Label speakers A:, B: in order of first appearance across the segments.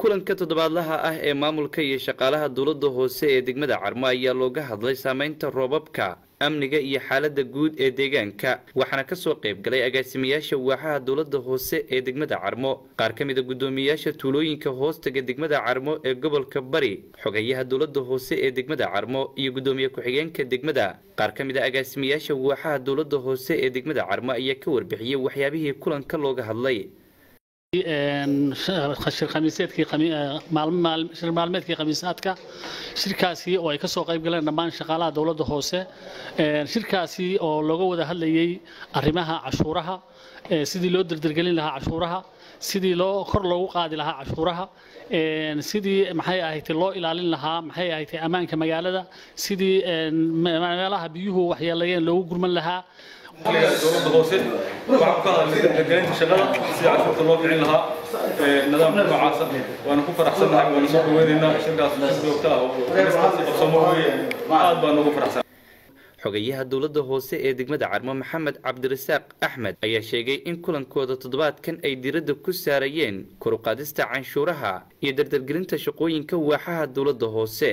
A: kulanka toddobaadlaha ah ee maamulka iyo shaqaalaha dowladda hoose ee degmada carmo ayaa looga hadlay saameynta roobabka amniga iyo xaalada guud ee deegaanka waxaana kasoo qayb galay agaasimayaasha waaxaha dowladda hoose ee degmada carmo qaar ka mid a guddoomiyeyaasha tuulooyinka hoostaga degmada carmo ee gobolka bari xogayaha dowladda hoose ee degmada carmo iyo guddoomiye ku-xigeenka degmada qaar ka mid a agaasimayaasha waaxaha dowladda hoose ee degmada carmo ayaa ka warbixiyey waxyaabihii kulanka looga hadlay
B: shir khamiiseedkii shir maalmeedkii khamiisaadka shirkaasi oo ay ka soo qayb galeen dhammaan shaqaalaha dowladda hoose shirkaasi oo looga wada hadlayay arrimaha cashuuraha sidii loo derdergelin lahaa cashuuraha sidii loo kor loogu qaadi lahaa cashuuraha sidii maxay ahayd loo ilaalin lahaa maxay ahayd ammaanka magaalada sidii meelaha biyuhu waxyeelayeen loogu gurman lahaa
C: dowladda hoose waxaan ku hadalnay dardargelinta shaqada sida cashuurta loo bixin lahaa nidaamka noocaasa waana ku faraxsannahay waana soo dhaweynaynaa shirkaas si joogta ah oo kanistaasi qabsamo weeye aad baan ugu faraxsan
A: xogayaha dowladda hoose ee degmada carmo maxamed cabdirasaaq axmed ayaa sheegay in kulankooda toddobaadkan ay diradda ku saarayeen koruqaadista canshuuraha iyo dardargelinta shaqooyinka waaxaha dowladda hoose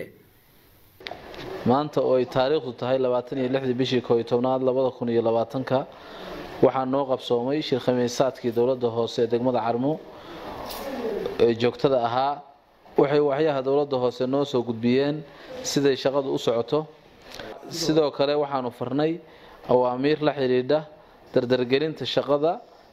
D: maanta oo ay taariikhdu tahay labaatan iyo lixdii bishii koo iyo tobnaad labada kun iyo labaatanka waxaa noo qabsoomay shir khamiisaadkii dowladda hoose ee degmada carmo ee joogtada ahaa waxay waxyaha dowladda hoose noo soo gudbiyeen siday shaqadu u socoto sidoo kale waxaanu farnay awaamiir la xidhiidha dardargelinta shaqada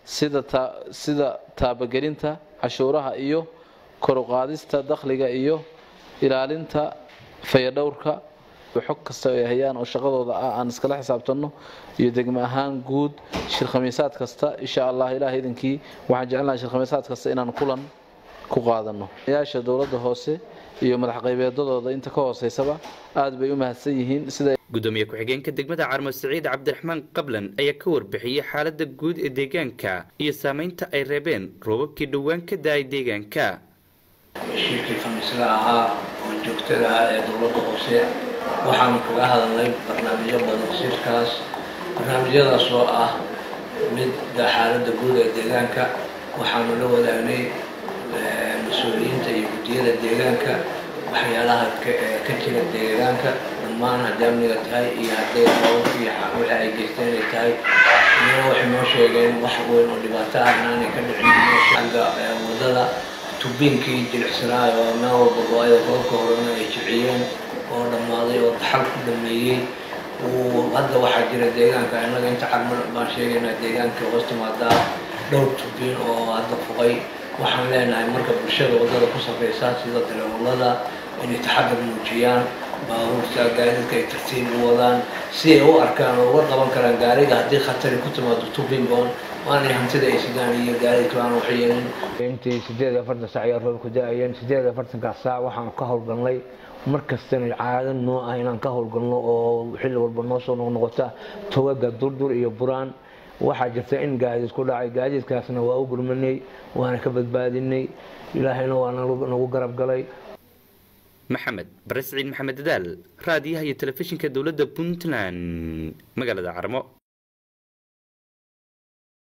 D: sida taabagelinta cashuuraha iyo koruqaadista dakhliga iyo ilaalinta fayadhowrka xog kasta ay hayaan oo shaqadooda ah aan iskala xisaabtanno iyo degmo ahaan guud shir khamiisaad kasta insha allah ilaah idinkii waxaan jecelnahay shir khamiisaad kasta inaan kulan ku qaadano yaasha dowladda hoose iyo madax qaybeedadooda inta ka hooseysaba aad bay u mahadsan yihiin sida
A: gudoomiye ku-xigeenka degmada carmo siciid cabdiraxmaan qablan ayaa ka warbixiyey xaalada guud ee deegaanka iyo saameynta ay reebeen roobabkii dhowaan ka da-ay deegaanka
E: shirkii khamiisla ahaa oo joogtada ah ee dowladda hoose waxaanu kaga hadalnay barnaamijyo badan shirkaas barnaamijyadaas oo ah midda xaaladda guud ee deegaanka waxaanu la wadaagnay mas-uuliyiinta iyo guddiyada deegaanka waxyaalaha ka jira deegaanka dhammaan hadday amniga tahay iyo hadday roobabka iyo wixii ay geysteen ay tahay iyana waxay noo sheegeen wax weyn oo dhibaato ah inaanay ka dhicin xagga wadada tubiinkii jilicsanaayo oo meel walba go-ayda roobka horena ay jiciyeen oo dhammaaday oo daxal ku dhameeyey hadda waxaa jira deegaanka innaga inta carmo baan sheegaynaa deegaanka hoos timaadaa dhowr tubiin oo hadda fuqay waxaan leenahay marka bulshada waddada ku safraysa sida darawallada inay taxadar muujiyaan baabuurta gaadiidka ay tartiib u wadaan si ay u arkaan oo uga qaban karaan gaariga haddii khatari ku timaado tubingon waanay hantida ay sidaan iyo gaadiidka aan wax yeelin
F: intii sideed iyo afartan saac ayaa roobku da-ayeen sideed iyo afartankaas saac waxaan ka howlgalnay mar kastana caado noo ah inaan ka howlgalno oo xilli walba noo soo noqnoqota togaga durdur iyo buraan waxaa jirta in gaadiid ku dhacay gaadiidkaasna waa u gurmanay waana ka badbaadinay ilaahayna waa nagu garab galay
A: maxamed bare siciid maxamed dadaal raadiyaha iyo telefishinka dowladda puntland magaalada carmo